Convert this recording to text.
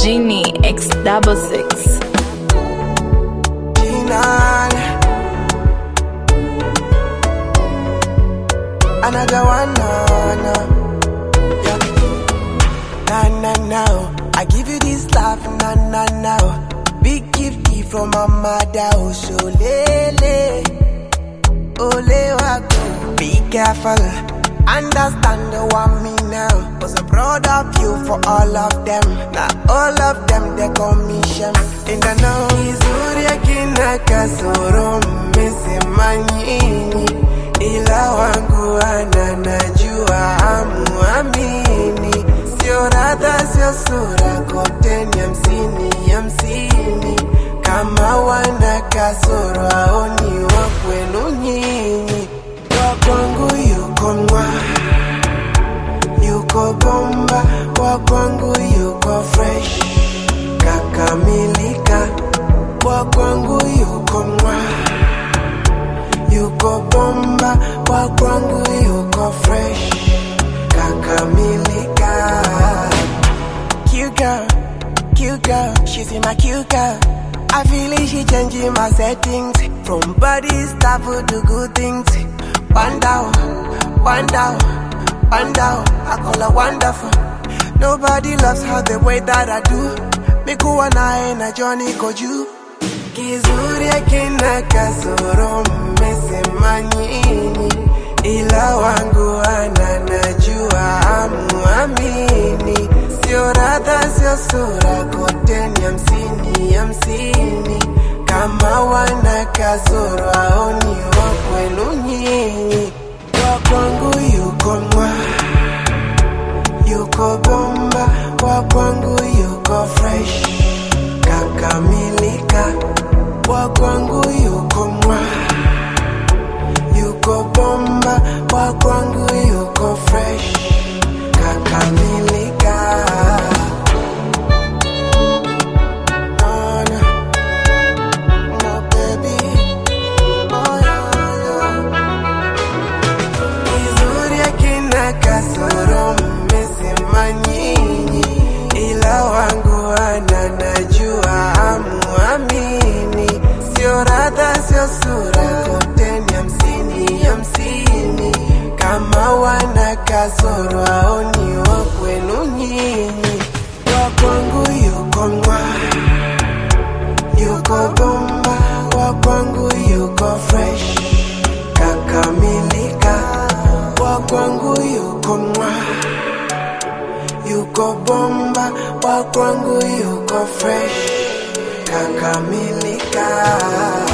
Genie X double six. Jinan. Another one, no, no. Yeah. Nah, nah, nah. I give you this love, nah, nah, nah. Big gift from my mother, oh, so lele. Ole wako. Be careful. Understand the one me now. Was a proud of you for all of them. Now all of them they commission. In the know. Izuri akina kasoro mmesema nyinyi. Ila wangu ana najua amuamini. Sio radha sio sura kote ni hamsini hamsini. Kama wana kasoro aoni wa kwenu nyinyi. Wa kwangu yuko mwa yuko bomba, wa kwangu yuko fresh kakamilika, wa kwangu yuko mwa yuko bomba, wa kwangu yuko fresh kakamilika. Cute girl, cute girl, she's in my cute girl. I feel it, she changing my settings from body stuff to good things. Wonder, wonder, wonder, I call her wonderful. Nobody loves her the way that I do. Mikuwa naye na Johnny Koju. Kizuri akina kasoro mmesema nyinyi, ila wangu ana najua amuamini. Sio radha sio sura, kote ni hamsini hamsini. Kama wana kasoro aoni wa kwenu nyinyi, wa kwangu yuko mwa yuko bomba, wa kwangu yuko fresh kakamilika, wa kwangu yuko mwa yuko bomba, wa kwangu yuko fresh kakamilika. Oh, no. No, baby. Oh, yeah, yeah. Kizuri akina kasoro mmesema nyinyi, ila wangu ana najua amuamini. Sio radha sio sura, kote ni hamsini hamsini. Kama wana kasoro aoni wa kwenu nyinyi, wa kwangu yuko mwa yuko bomba, wa kwangu yuko fresh kakamilika, wa kwangu yuko mwa yuko bomba, wa kwangu yuko fresh kakamilika.